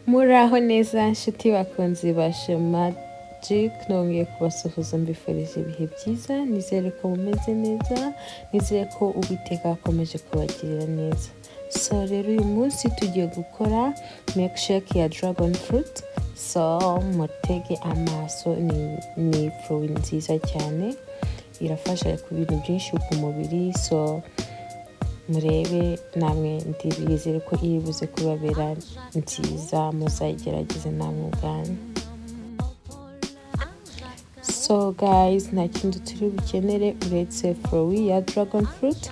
muraho neza nshuti bakunzi ba magic nongeye kubasuhuza mbifurije ibihe byiza nizere ko mumeze neza nizere ko uwiteka akomeje kubagirira neza so rero uyu munsi tugiye gukora milkshake ya dragon fruit so mutege amaso ni, ni fruit nziza cyane irafasha ku bintu byinshi ku mubiri so murebe namwe ndizere ko iyo ibuze kubabera nziza muzayigerageze namwe ubwanyu so guys nta kindi turi bukenere uretse forowi ya dragon fruit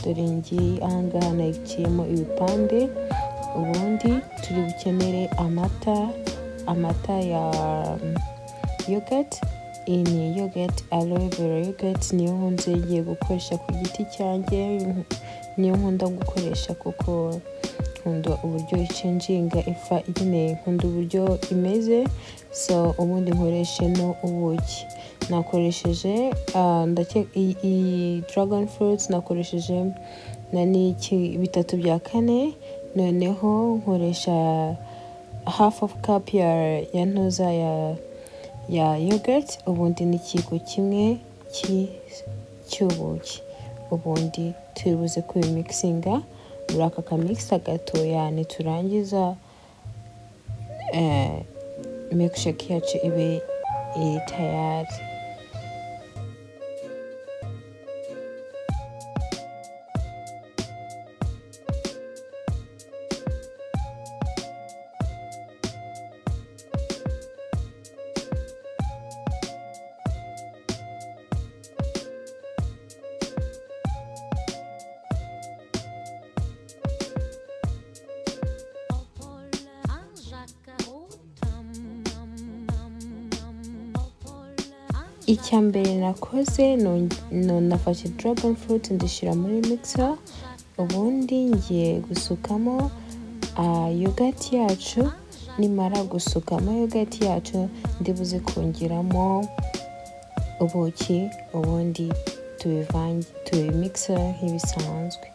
dore ngiyi ahangaha nayiciyemo ibipande ubundi turi bukenere amata amata ya yogurt iyi ni yogurt aloe vera yogurt niyo nkunze ngiye gukoresha ku giti cyanjye niyo nkunda gukoresha kuko nkunda uburyo icenjinga ifa ikeneye nkunda uburyo imeze so ubundi nkoreshe no ubuki nakoresheje ah, ndake- iyi- iyi dragon fruits nakoresheje na n'iki bitatu bya kane noneho nkoresha half of cup ya, ya ntuza ya ya yogurt ubundi n'ikigo kimwe ki- cy'ubuki ubundi tubuze kubimikisinga muri aka kamikisa gatoya niturangiza eh, milkshake yacu ibe iri tayari icya mbere nakoze nun- nun- nafashe dragon fruit ndishyira muri mixer ubundi ngiye gusukamo ah, yogurt yacu nimara gusukamo yogurt yacu ndibuze kongeramo ubuki ubundi tubivange tubimikisa nk'ibisanzwe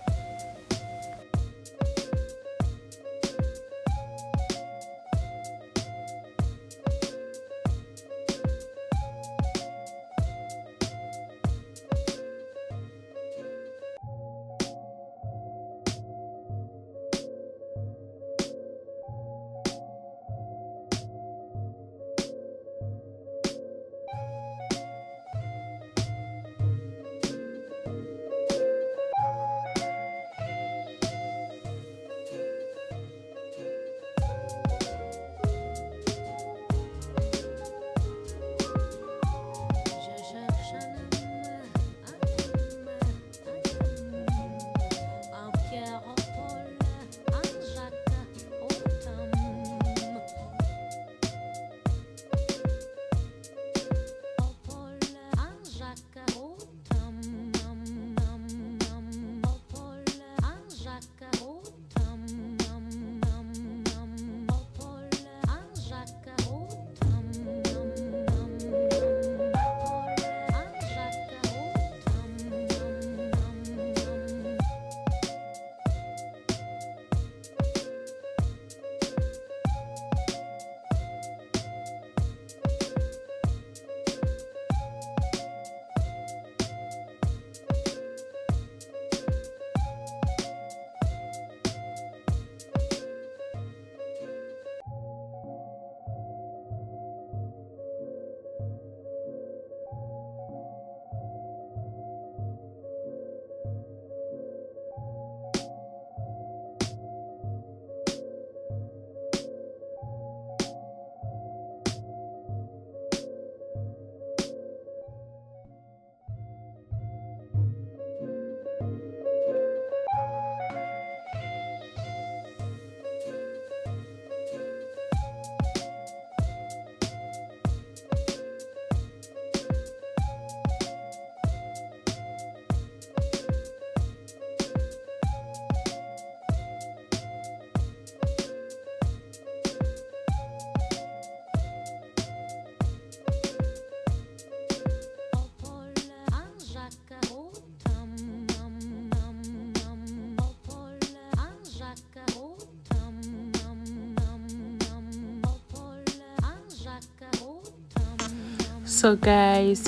so guys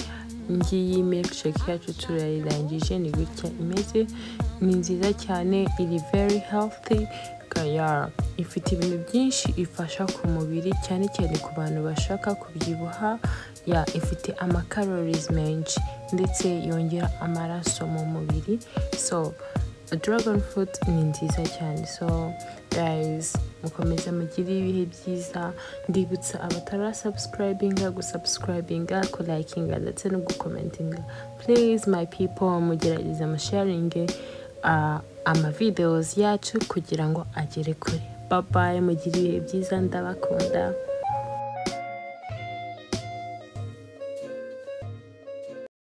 ngiyi milkshake yacu turayirangije ni gutya imeze ni nziza cyane iri very healthy ikaba ifite ibintu byinshi ifasha ku mubiri cyane cyane ku bantu bashaka kubyibuha ya ifite amakarorizi menshi ndetse yongera amaraso mu mubiri so dragon fruit ni nziza cyane so guys mukomeze mugire ibihe byiza ndibutsa abatara subscribinga gusubscribinga kulayikinga ndetse no gukomentinga please my people mugerageze amasharinge uh, amavideos yacu kugira ngo agere kure babaye mugire ibihe byiza ndabakunda